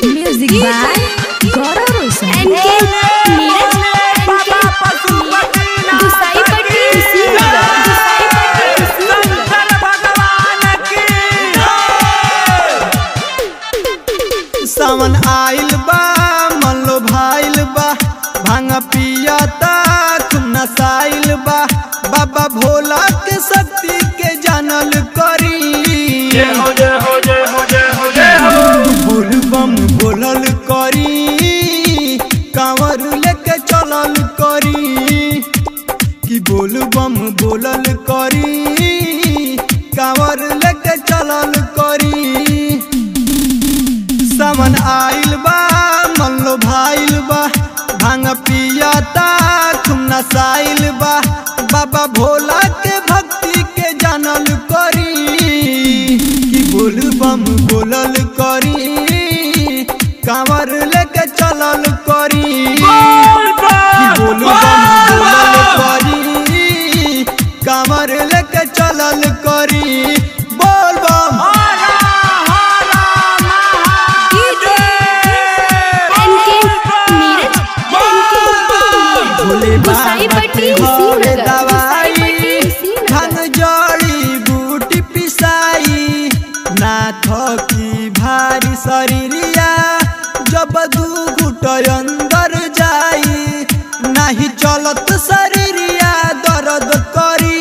Music by Gaurav Roshan. एनके नीरज एनके गुसाईपट्टी कुशीनगर गुसाईपट्टी कुशीनगर सावन आइल बा मन लो भाइल बा भांग पियता खूब नसाइल बा बाबा भोला के शक्ति के जानल करी बोल बम बोलल करी कांवर लेके चलल करी कि बोल बम बोलल करी कांवर लेके चलल करी सावन आइल बा मन लो भाइल बा भांग पियता खूब नसाइल बा बाबा भोला के भक्ति के जानल करी कि बोल बम बोलल करी कांवर लेके चलल करी कि बोल बम बोलल करी कांवर लेके चलल करी बोल बम एनके नीरज एनके भोले बाबा गुसाईपट्टी के घर कुशीनगर दवाई गुसाईपट्टी भांग कुशीनगर जड़ी बूटी पिसाई नाथ की भारी शरीरिया जब दू घुट अंदर जाई नहीं चलत शरीरिया दर्द करी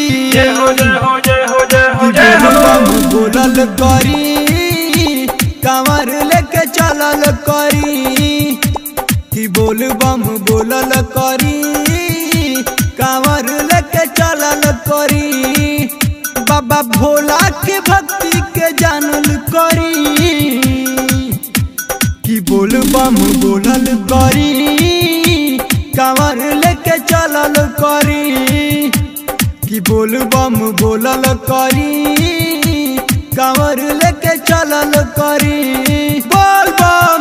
बम बोलल करी कांवर लेके चलल करी कि बोल बम बोलल करी कांवर लेके चलल करी बाबा भोला के भक्ति के जानल करी कि बोल बम बोलल करी कांवर लेके चलल करी कि बोल बम बोलल करी कांवर लेके चलल करी बोल बम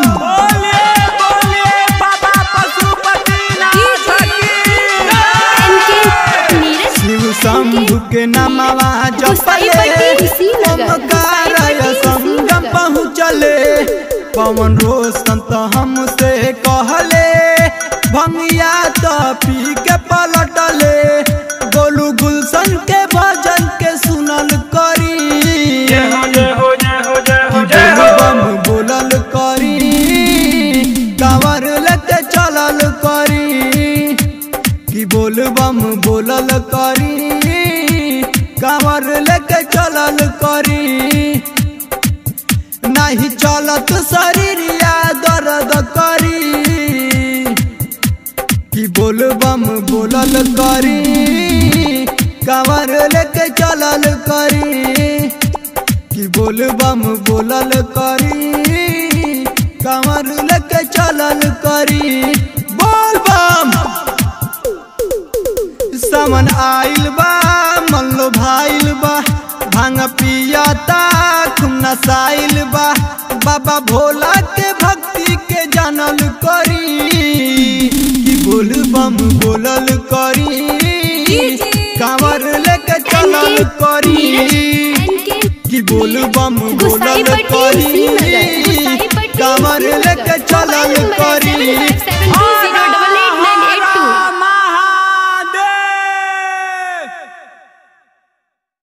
एनके नीरज शिव शंभु के नामवा गुसाईपट्टी जपले कुशीनगर ओमकार गुसाईपट्टी संगम कुशीनगर पहुँचले पवन रोशन तो हमसे कहले भंगिया तो पी के पलटले गोलू गुलशन के भजन के सुनल करी बोल बम बोलल करी कांवर लेके चलल करी कि बोल बम बोलल करी कांवर लेके चलल करी नहीं चलत शरीरिया दर्द करी कि बोल बम बोलल करी कांवर लेके चलल करी कि बोल बम बोलल करी कांवर लेके चलल करी बोल बम समन आइल बा मन लो भाइल बा भांग पियता खूब नसाइल बा बाबा भोला के भक्ति के जानल करी कि बोल बम बोलल करी कांवर लेके चलल करी एनके कि बोल बम बोलल गुसाईपट्टी